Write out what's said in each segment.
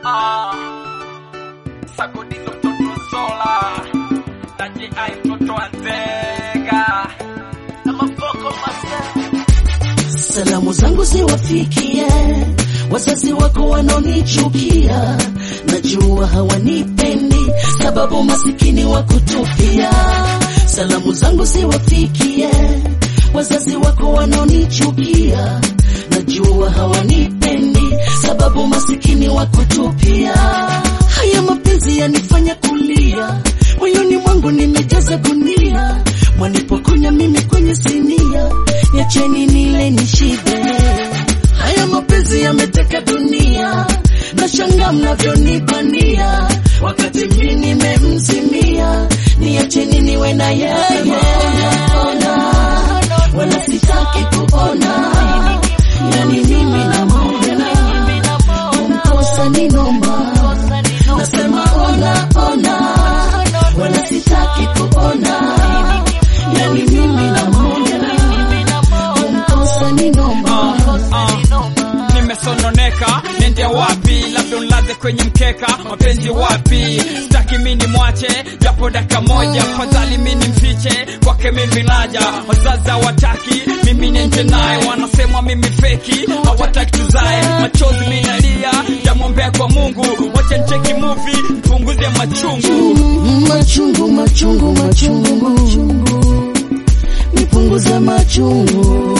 Ah, Sagodizo mtoto Sola na JI mtoto wa Nzega na mafoko mase Salamu zangu ziwafikie wazazi wako wanaonichukia, najua hawanipendi sababu masikini wa kutupia. Salamu zangu ziwafikie wazazi wako wanaonichukia, najua hawanipendi sababu masikini wa kutupia. Haya mapenzi yanifanya kulia, moyoni mwangu nimejaza gunia, mwanipokonya mimi kwenye sinia, niacheni nile nishibe. Haya mapenzi yameteka dunia, na shanga mnavyonibania, wakati mimi nimemzimia, niacheni niwe na yeye. Ona, wala sitaki kuona, yani mimi namwona, kumkosa ni noma, nasema ona, ona, wala sitaki kuona, yani mimi namwona, kumkosa ni noma. nimesononeka nende wapi labda unlaze kwenye mkeka mapenzi wapi staki mini mwache japo daka moja fadhali mini mfiche kwake mimi naja wazazi hawataki mimi nende naye wanasema mimi feki hawataki tuzae machozi minalia jamwombea kwa mungu wache ncheki muvi mpunguze machungu machungu machungu machungu nipunguze machungu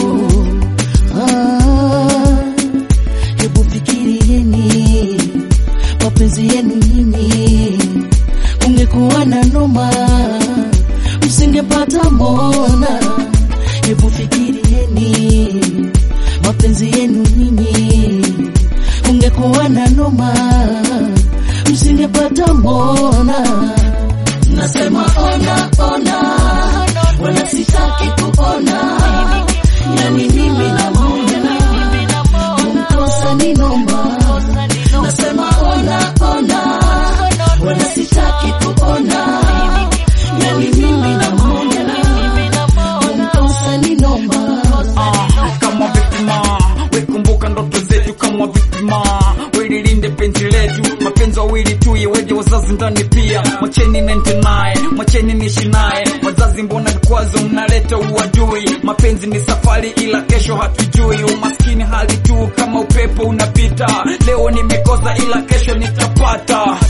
Ah, hebu fikirieni mapenzi yenu nyinyi ungekuwa na noma msingepata mona hebu fikirieni mapenzi yenu nyinyi ungekuwa na noma msingepata mbona nasema ona ona wala sitaki kuona yani mimi namwona kumkosa ni noma nasema ona ona wala sitaki kuona yani mimi namwona kumkosa ni noma Ah, kama vipima wekumbuka ndoto zetu kama vipima welilinde penzi letu mapenzi wawili tu yeweje wazazi ndani pia mwacheni nende naye mwacheni nishi naye wazazi mbona vikwazo mnaleta uadui mapenzi ni safari ila kesho hatujui umaskini hali tu kama upepo unapita leo nimekosa ila kesho nitapata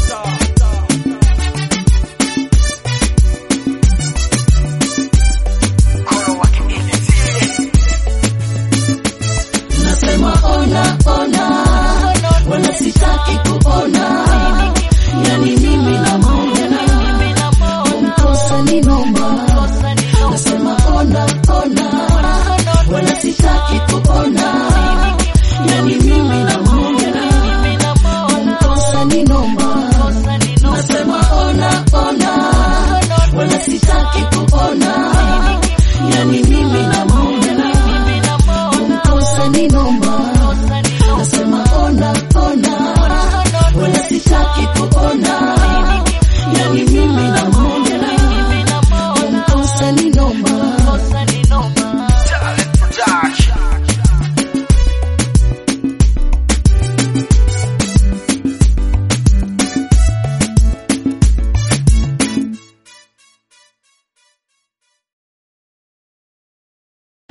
nasema ona ona wala sitaki kuona